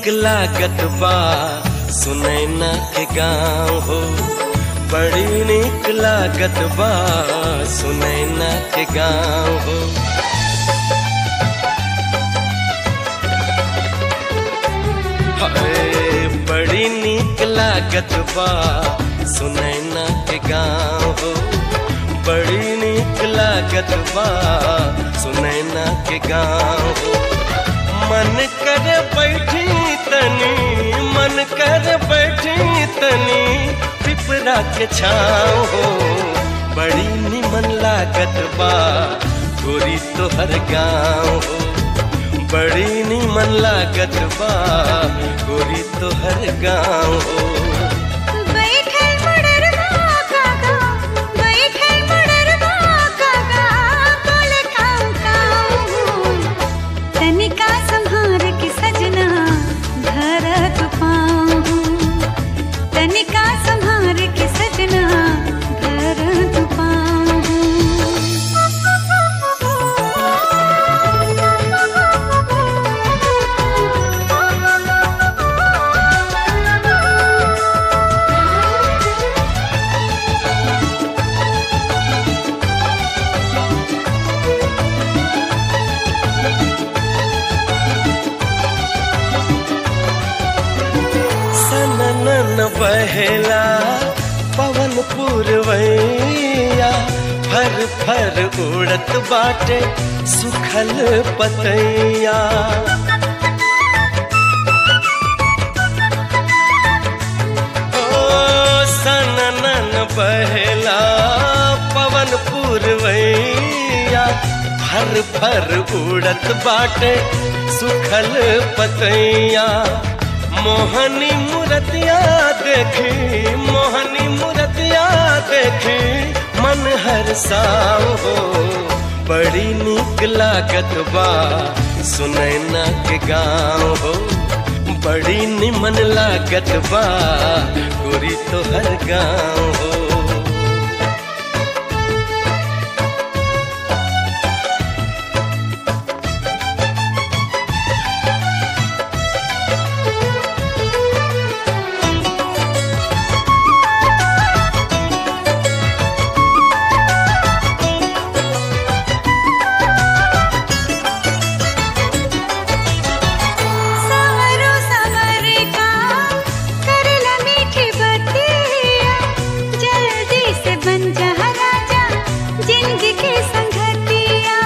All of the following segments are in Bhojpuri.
निक लागत बा सुनैना के गाँव हो बड़ी निक लागत बा सुनैना के गाँव हो हाय बड़ी निक लागत बा सुनैना के गाँव हो बड़ी निक लागत बा सुनैना के गाँव हो मन कर बैठी तनी मन कर बैठी तनी पिपरा के छाँव हो बड़ी निमन लागत बा गोरी तोहर गाँव हो बड़ी निमन लागत बा गोरी तोहर गाँव हो बैठल मुड़रवा काका बैठल मुड़रवा काका बोले काऊ काऊ तनिका संहार के सजना धरत पाऊं तनिका संहार के सजना धरत सननन बहेला पवन पुरवैया फर फर उड़त बाटे सुखल पतैया ओ सननन बहेला पवन पुरवैया फर फर उड़त बाटे सुखल पतैया मोहनी मूर्तिया देखी मोहनी मूर्तिया देखी मन हर साव हो बड़ी निक लागत बा सुनैना के गाँव हो बड़ी निमन लागत बा गोरी तो हर गाँव हो सावरो सावर का करला मीठी बतिया जल्दी से बन जा राजा जिंदगी के संगतिया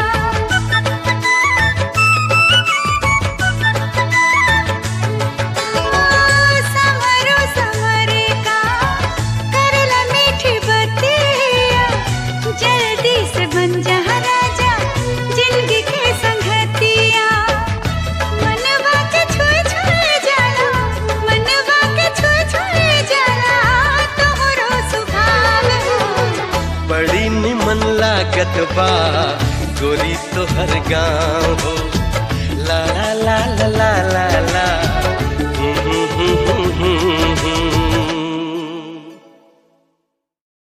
सावरो सावर का करला मीठी बतिया जल्दी से बन जा राजा जिंदगी के संगतिया मनवा के छुए छुए जाला मनवा के छुए छुए जाला तोहरो सुभाव हो बड़ी निमन लागत बा गोरी तोहर गाँव हो ला ला ला ला ला ला ला